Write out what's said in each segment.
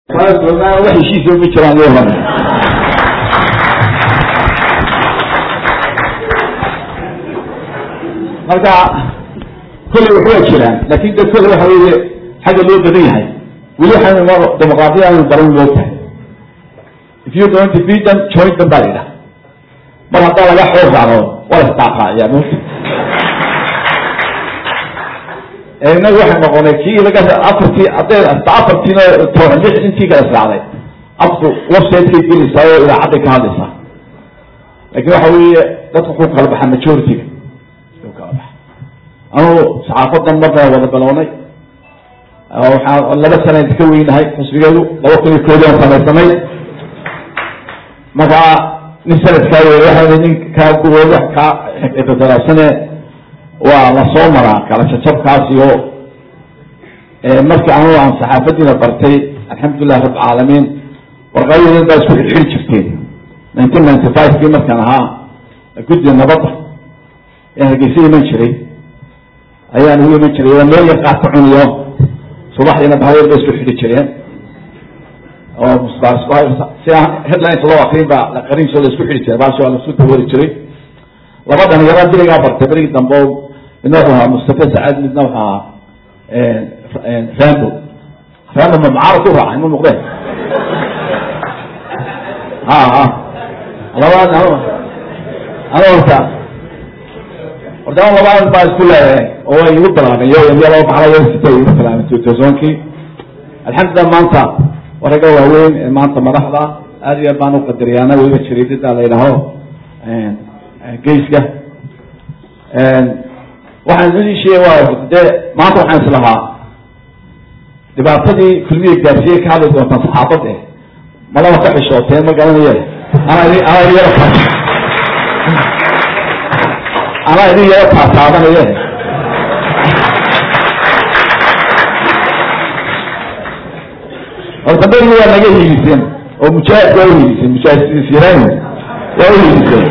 wax heshiisa ma jiraan yo hore marka kolley wax waa jiraan lakin de kolle waxa weeye xagga loo badan yahay weli waxaynu dimuqraadiya aynu baran loo tahay if you don't defeat them join them baa la yidhaha mar haddaa laga xoog raacdo waa la isdaaqaayaa mota inagu waxay noqonay kii laga afartii hadday ata afartiina toban lix intii kala israacday afku website-kay gelaysaa oo idaacadday ka hadlaysaa lakin waxa weeye dadku ku kala baxa majority-ga u kala baxa anugu saxaafadan markaan wada bilownay waxaan laba sana ka weynahay xusbigeedu laba kun iyo koodi aan samaysanay markaa nin sanadkaa wey waa nin kaa gurooda kaa xifdalaasane waa la soo maraa kala jajabkaas iyo markii anugu aan saxaafadiina bartay alxamdulilah rabb caalamiin warqayadan baa isku xidxiri jirteen nineteen ninety five kii markaan ahaa guddiga nabadda ee hargeysa iman jiray ayaan ugu iman jiray waa meel yar qaad ka cuniyo subaxdiina bahayar bay isku xidhi jireen oo si headlines loo akrin baa qariinso la isku xidhi jiray baasho waa lasu dawooli jiray laba dhalinyaro berigaa bartay berigii dambe midna wuxuu ahaa mustafa sacaad midna wuxuu ahaa rambo rambo ma macaarad ku raacay ma muuqdeen ha ha labaa ana horta horta an labaa baa isku leeyahay oo way igu bilaabeen yo iyo laba baxla sita igu bilaabeen two thousandkii alxamdulilah maanta waraga waaweyn ee maanta madaxda aad iyo aad baan uqadariyaana weliba jariidada la yidhaaho geyska waxaan idin sheegay waa dee maanta waxaan islahaa dhibaatadii kulmiya gaarsiiyey ka hadli doontaan saxaafad eh malaba ka xishooteen ma garanaye anaa idin anaa idin yaro taas anaa idin yaro taataabanaye horta berigi waa naga hiiliseen oo mujaahid waa uhiiliseen mujaahidsiiraan waa uhiiliseen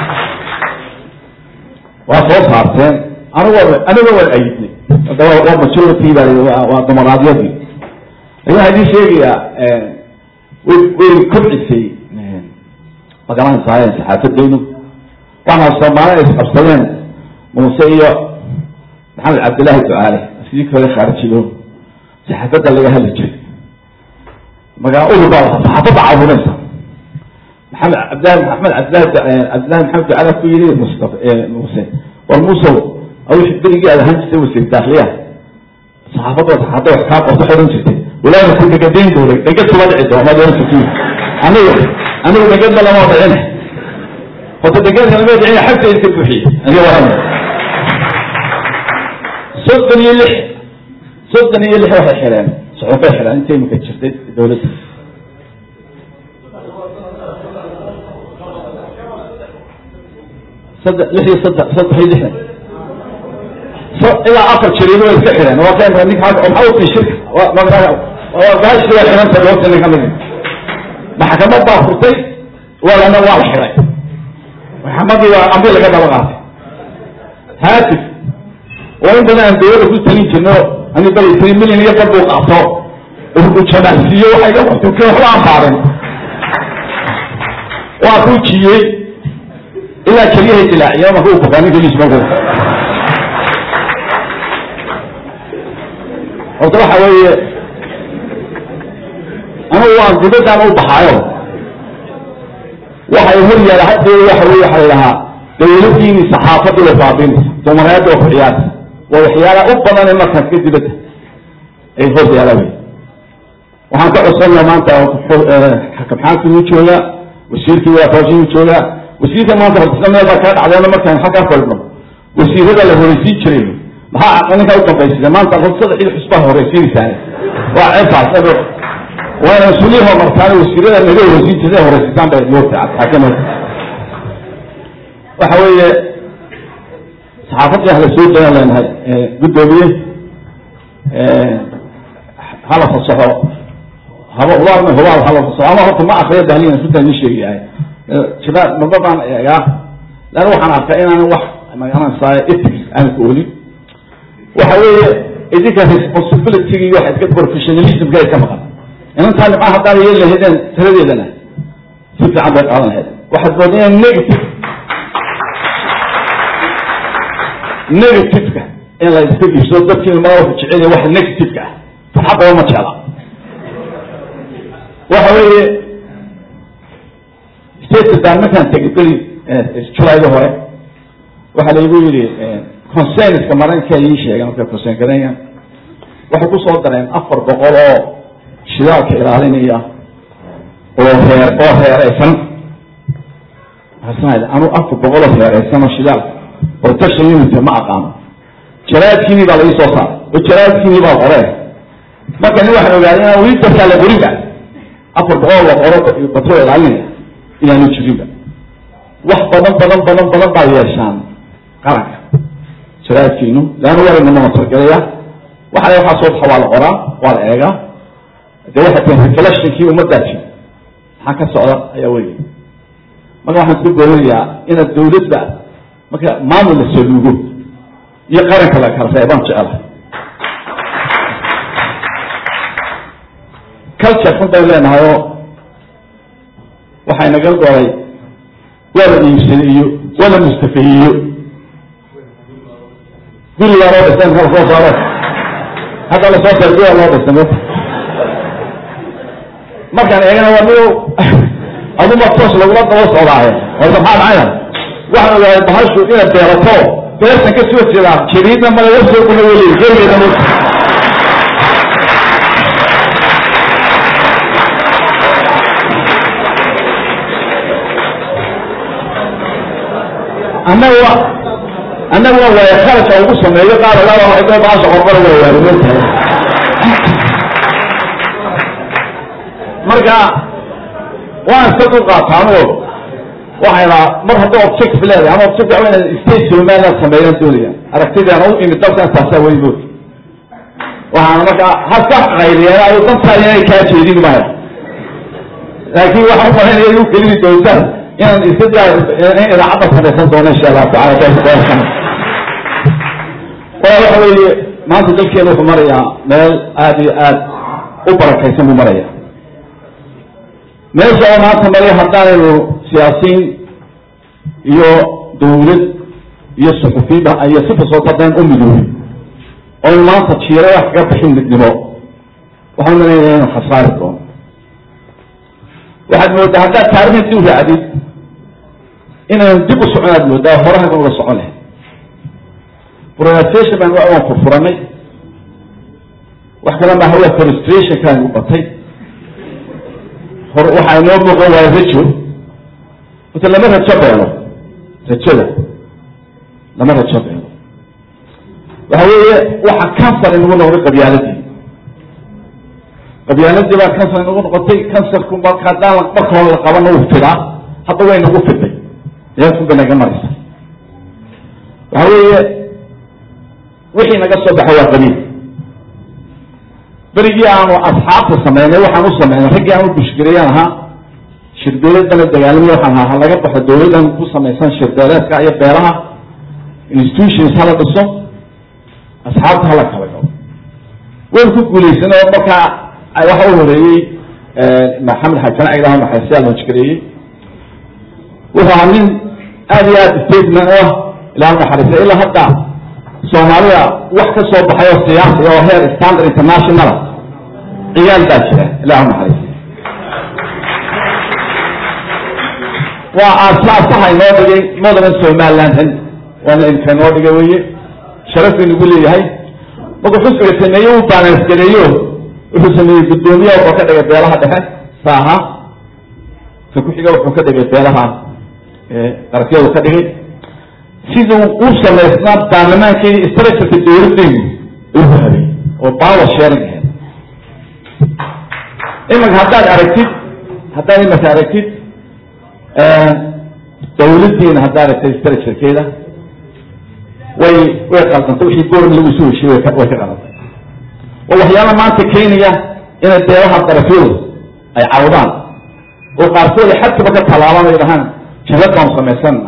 waa soo saarteen anigo aniga waan ayidnay hadda waa majority baa waa dimuqraadiyadii lakin waxaa idin sheegayaa way way kobcisay magaranaysaayeen saxaafadeynu waxaa soomaali ay isqabsadeen muuse iyo maxamed cabdillahi ducaale sidii kale khaarijiyo saxaafadda laga hadli jiray magaa ulu baa saxaafadda caawinaysa maxamed cabdillahi maxamed cabdillahi cabdillahi maxamed ducaale ku yidhi mustafa muuse war musow awixi berigii aad ahaan jirtay wasiir daakliya saxaafadda hadda wax kaa qorto xoran jirtay walaana ku dhegadayn doonay dhegad kuma dhici doono maad oran jirtay aniga anigu dhegad balama dhicin horta dhegadka lama dhicin xagta iska buuxiyey aniga waran soddon iyo lix soddon iyo lix waxay xireen soxofay xireen intay imika jirtay dawladda saddex lix iyo saddex saddex iyo lixdan ilaa afar jariido way iska xidheen waa kan ninka maxaa utii shirka bahashi waa xidhanta goobta ninka mid maxkamad baa furtay walana waa la xidhay maxkamadii waa amri laga daba qaatay haatif oo in badan aan dawladda ku talin jirno ani bal tiri milyan iyo bad buu qaato u jamaacsiiyo waxay ga qortay kii waxba aan baarin waa kuu jiyey ilaa keliyahay dilaaciya marka u bukaa ninka lismaku horta waxa weeye anugu waan dibadaan u baxaayo waxay hor yaala haddeeda waxa wey waxa la dhahaa dawladiini saxaafadda way baabinaysa dumareedda oo kuxiyaarta waa waxyaalaha u badane markaas ka dibadda ay hor yaala wey waxaan ka codsanaya maanta xakamxaanki wuu joogaa wasiirkii waafaajin wuu joogaa wasiirka maanta hortisna meel baa kaa dhacdeena markaan xaggaa fadhno wasiirada la horeysiin jiray maxaa ninkaa u dambaysida maanta sadexii xusbaa horeysiinaysaane waa ceebtaas waana mas-uuliya homartaan wasiirada naga horeysiin jirta horeysiisaan bay moogta xakama waxa weeye saxaafadii hala soo dayaan leenahay guddoomiye hala fasaxo haba hubaal hubaal hala fasaxo ama horta ma akriya dahliyan runtaan ii sheegayahay shabaab maba baan eegaa lan waxaan arkaa inaanan wax magaranaysaay ethics aan ku olin waxa weeye idinka responsibility iyo waxa iska professionalismka iska maqan inantaa nimca haddaan yeeli lahaydeen taladeedana si fiican bay qaadan lahayd waxaad mooda inay negative negativeka in la iska iibsado dadkiina maa wuxuu jecel yahay waxa negativeka ah farxadaba ma jecla waxa weeye statedan markaan tegay beri julayda hore waxaa laigu yidhi consenska maranka ii sheegay marka consen garanayaan waxay kusoo dareen afar boqol oo shidaalka ilaalinaya oo heer oo heereysan waxaa anu afar boqol oo heereysan oo shidaalka protection unit ma aqaano jaraadkiinii baa laii soo saaray oo jaraadkiinii baa qoreen marka nin waxaan ogaaday inaan weli dadkaa la qorinba afar boqol la qoro batrol ilaalinaya inaanu jirinba wax badan badan badan badan baa yeeshaan qaranka jaraadkiinu leanna warayna monotargaleya waxa waxaa soo baxa waa la qoraa waa la eegaa de waxay tahay reflectionkii ummaddaasi maxaa ka socda ayaa weya marka waxaan isku goorinayaa inaad dawladda marka maamul la saluugo iyo qaranka la kala reebaan jecelahay culture xun baynu leenahay oo waxay naga goray waa la iibsaday iyo waa la mustafehiyo gurigaa loo dhistay marka lasoo saaro hadda lasoo saaro gurigaa loo dhistay mota markaan eegana waa mi aduma toos lagula daba socdaaye orta maxaa dhacaya waxaan ogaaday bahashu inaad beerato beertan ka soo jeedaa jariidna male wasoo kuna weli gerigeeda mota annaga annaga waa waaya kharajka ugu sameeyo qaar laba waxay baasha qorqora waa waarimantahay marka waan iska dul qaataanoo waxay raa mar hadda objective leedahay ama objective waa inaad state somaliland sameeyaan doonaya aragtidaan u imid dalkan taasaa wey mood waxaana markaa haska qayliyeen ay dantaa inay kaa jeedin maayo laakiin waxaan umalaynaya igu kelini doontaan inaan iska daa in idaacadda samaysan doono insha allahu tacala waa waxa weeye maanta dalkeena wuxuu marayaa meel aada iyo aad u barakaysan buu maraya meesha oo maanta maraya haddaanaynu siyaasiyiin iyo dawlad iyo suxufiyiba iyo sifasoo dadeen u midoobin oynu maanta jiira wax kaga bixin midnimo waxaan malaynayaa inu khasaari doono waxaad moodaa haddaad taarikhda dib raacdid inaynu dib u socon aad moodaa horahagan uga socon lahay pronunciation baan waan furfuranay wax kale maaha waa frustrationkaan u batay hor waxaa inoo muuqan waaya rajo marka lama rajo beelo rajada lama rajo beelo waxa weeye waxa kansar inagu noqday qabyaaladii qabyaaladii baa kansar inagu noqotay kansarku marka haddaan marka hore la qabana uu fidaa hadda way nagu fiday meelkun bay naga maraysa waxa weeye wixii naga soo baxay waa qabiil berigii aanu asxaabta sameynay waxaan u sameynay raggii aan u bushgariyaan ahaa shir dawladana dagaalamay waxaan ahaa laga baxo dawladan ku samaysan shirbeeleedka iyo beelaha institutions hala dhiso asxaabta hala kala galo waynu ku guulaysanay oo markaa waxa u horeeyey maxamed xasan cagdaha maxaysiyaa loojgareeyey wuxuu ahaa nin aada iyo aada statement u ah ilaa naxariisa ilaa hadda soomaalida wax ka soo baxay oo siyaasi oo heer standard international ciyaal baa jira ilahu naxariis waa aasaasaha inoo dhigay modern somaliland waana idinka inoo dhigay weye sharaf inagu leeyahay markuu xusbiga sameeye uu baanansgareeyo wuxuu sameeyey guddoomiyaha wuxuu ka dhigay beelaha dhexe saaha ka ku-xiga wuxuu ka dhigay beelaha qarafyadu ka dhigay siduu u samaysnaa baarlamaankeedi structureka dawladdeenu uu habay oo power sharing ahayd imanka haddaad aragtid haddaad imanka aragtid dawladdiina haddaad aragtid structurekeeda way way qaldantay wixii goorn lagu soo heshiye way ka way ka qalantay waa waxyaala maanta keenaya inay beelaha darafyadu ay cawdaan oo qaarkood ay xadkaba ka tallaabaan ay dhahaan jabad baanu samaysanna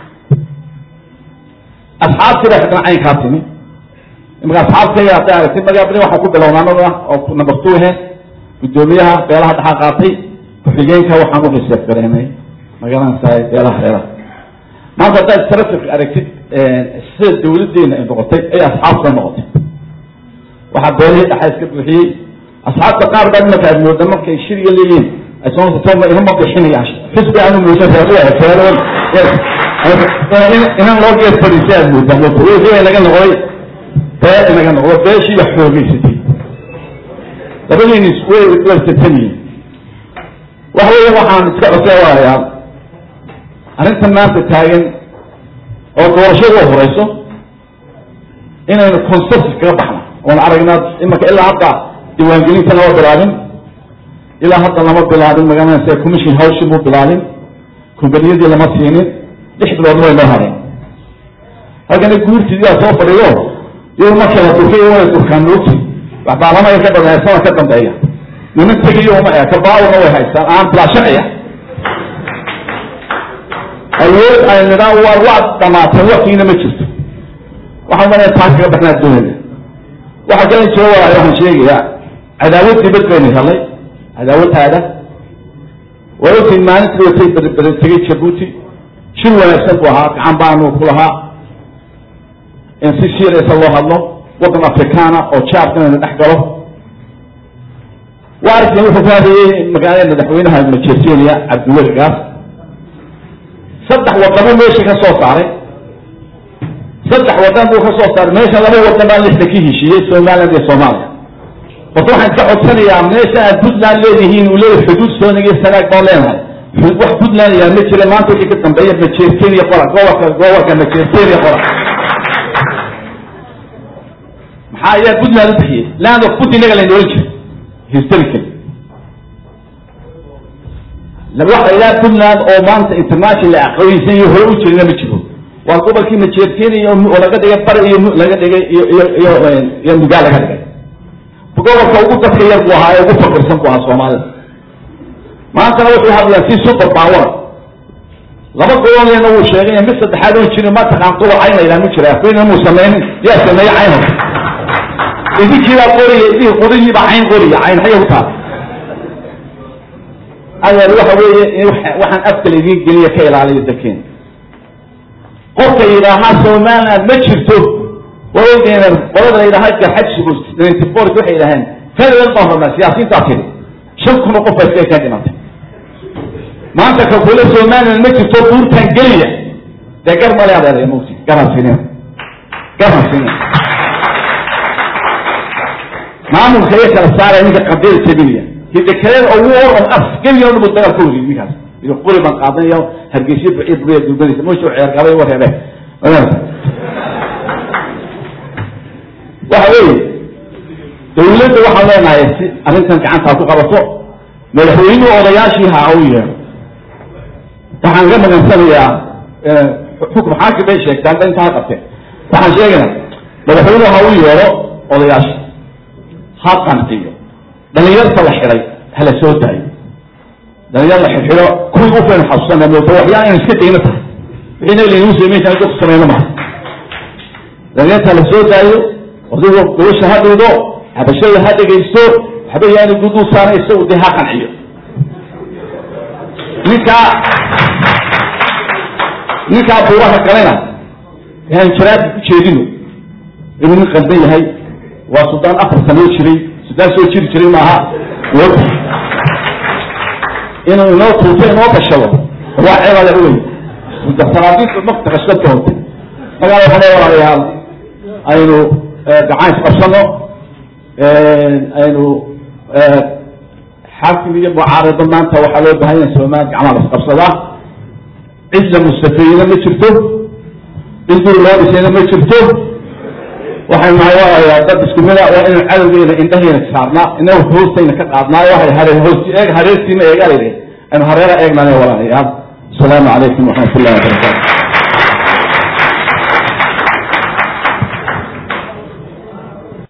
asxaabtii baa haddana caynkaa timi imaka asxaabtayga hadday aragtid magaabni waxaan ku bilownaa anaga oo number two ahe guddoomiyaha beelaha dhaxaa qaatay ku-xigeenka waxaan u riseef gareynay magaranaysaa beelaha reeraha maanta haddaad traffic aragtid sida dawladdeena ay noqotay ay asxaabta noqotay waxaa beelihii dhaxa iska buuxiyey asxaabta qaar baa imanka aad mooda markay shiriga leeyihiin ay sooma inama bixinayaan xisbi aanu mooda reer inan loo geed fadhiisay aad moodaa wixii naga noqday beel inaga noqdo beeshii wax xoogeysatay labadiini way wersatan yihiin waxa weya waxaan iska coseewaayaa arrintan maanta taagan oo doorashadu horeyso inaynu consensus kaga baxno oon aragnaa imanka ilaa hadda diiwaangelinta lama bilaabin ilaa hadda lama bilaabin magaranaysa commission hawshii muu bilaabin kombaniyadii lama siinin lix biloodna way noo hadeen halkana guurtiidaa soo fadhiyo iyado markii la durkay way durkaan moogti wax baarlamaya ka dhameeya sana ka dambeeya niman tegiyo uma e kabaawna way haystaan aan bilaa sharciya awood ay nidhaan waa waad dhamaateen wakiina ma jirto waxaan malaya taan kaga baxnaa doonayna waxa kala jiro waa waxaan sheegayaa cadaawad dibad baynu helay cadaawadaada waa ogtiin maalintii watay berbere tegay jabuuti shir wanaagsan buu ahaa gacan baanu ku lahaa in si shiiraysa loo hadlo waddan afrikaana oo jaarka inaynu dhex galo waa arkin wuxuu ku hadayey magaalada madaxweynaha majeerteniya cabdiweli gaas saddex wadamo meesha ka soo saaray saddex wadan buu ka soo saaray meesha laba wadan baa lixda ka heshiiyey somaliland iyo soomaaliya horta waxaan ka codsanayaa meesha aad puntland leedihiin uu leeyahy xuduud sooniga iyo sanaag baan leenahay wax puntland yaa ma jira maanta wixii ka dambeeya majeerteniya qora gobolka gobolka majeerteniya qora maxaa ayaa puntland u bixiyey land of punt inaga layna ohan jira historical waxa ilaa puntland oo maanta international aqoonsan iyo hore u jirina ma jiro waa gobolkii majeerteniya oo laga dhigay bari iyo laga dhigay iyo iyo iyo iyo mugaa laga dhigay gobolka ugu dadka yar buu ahaa ee ugu fakirsan buu ahaa soomaalida maantana wuxuu hadlaa si super power laba gobolena wuu sheegay mid saddexaad oon jirin ma taqaan quba cayn laydhaha mu jira afweyna muu sameynin yaa sameeye cayn horta idinkiibaa qoriya idin qorigiibaa cayn qoriya cayn xaya ku taal adeer waxa weeye waxaan afka laydin geliya ka ilaaliyo dalkeena qofka yidhaahaa somaliland ma jirto waa ogeen qolada la yidhaaha garxajsigu ninety four waxay yidhaaheen federal baan rabnaa siyaasiyiintaa tiri shan kun oo qof baa iska ka dhimantay maanta ka kule somaliland ma jirto buurtan geliya dee gar male adeeraya mugti garansinin garansinin maamulka iyo kala saaraya ninka qadiyada tabiniya hidakaleen oo war on af geliya dhabu dagaal ka wariy ninkaas iyo quri baan qaadan iyo hargeysa buciid buriya dulbadiisa mushu ceerqabay wareebe waxa weeye dawladda waxaan leenahay si arrintan gacantaa ku qabato madaxweynuhu odayaashii ha u yeero waxaan ka magansanayaa xukm xaakim bay sheegtaan da intaa qabteen waxaan sheegaynaa madaxweynuhu ha u yeero odayaasha ha qanciyo dhalinyarta la xidhay hala soo daayo dhalinyar la xidxido kuwii ufaynu xasuusana mooto waxyaala inu iska dayno tahay wixii naga laynuu sameynta dadku sameyno maha dhalinyarta la soo daayo odago gobasha ha dhiido xabashada ha dhegaysto waxba yaani guduu saara isagu dee ha qanciyo ninkaa ninkaa buuraha galayna aan jaraabka ku jeedino inuu nin qaldan yahay waa suldaan afar sanoo jiray suldaan soo jiri jiray maaha inuu inoo tuuto inoo bashado waa ceebada wey salaadiinta nafta kashad ka hortay magaala waxaa le walaalayaal aynu gacan isqabsano aynu xaakim iyo mucaarado maanta waxaa loo bahan yahay somaal gacmaha la isqabsadaa cid la mustafeeyena ma jirto cid guri loo dhisayna ma jirto waxaynu nahay waa dad isku mida waa inaynu cadowgeena indhaheena saarnaa inagu hoostayna ka qaadnaayo waxay haree hoos eeg hareertiima eegalayde aynu hareera eegnaayo walaalayaal asalaamu calaykum waxamat ullahi wabarakatu